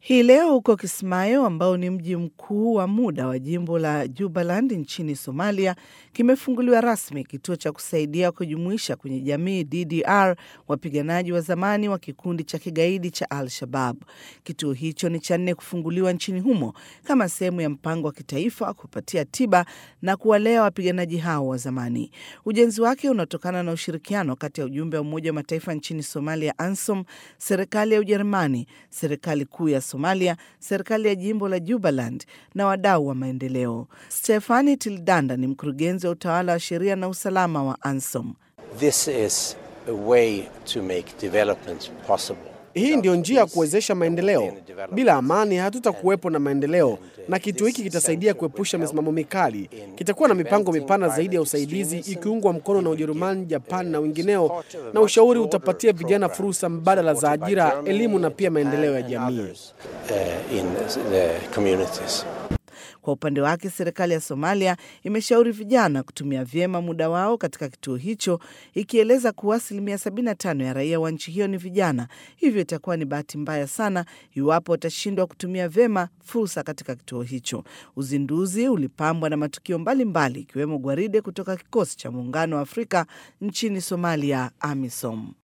Hii leo huko Kismayo, ambao ni mji mkuu wa muda wa jimbo la Jubaland nchini Somalia, kimefunguliwa rasmi kituo cha kusaidia kujumuisha kwenye jamii DDR wapiganaji wa zamani wa kikundi cha kigaidi cha Al-Shabab. Kituo hicho ni cha nne kufunguliwa nchini humo kama sehemu ya mpango wa kitaifa wa kupatia tiba na kuwalea wapiganaji hao wa zamani. Ujenzi wake unatokana na ushirikiano kati ya ujumbe wa Umoja wa Mataifa nchini Somalia, ANSOM, serikali ya Ujerumani, serikali kuu ya Somalia, serikali ya jimbo la Jubaland na wadau wa maendeleo. Stefani Tildanda ni mkurugenzi wa utawala wa sheria na usalama wa ANSOM. This is a way to make development possible. Hii ndiyo njia ya kuwezesha maendeleo. Bila amani hatutakuwepo na maendeleo, na kitu hiki kitasaidia kuepusha misimamo mikali. Kitakuwa na mipango mipana zaidi ya usaidizi, ikiungwa mkono na Ujerumani, Japani na wengineo, na ushauri utapatia vijana fursa mbadala za ajira, elimu na pia maendeleo ya jamii. Uh, in the communities. Kwa upande wake serikali ya Somalia imeshauri vijana kutumia vyema muda wao katika kituo hicho, ikieleza kuwa asilimia 75 ya raia wa nchi hiyo ni vijana. Hivyo itakuwa ni bahati mbaya sana iwapo watashindwa kutumia vyema fursa katika kituo hicho. Uzinduzi ulipambwa na matukio mbalimbali ikiwemo mbali, gwaride kutoka kikosi cha muungano wa Afrika nchini Somalia, AMISOM.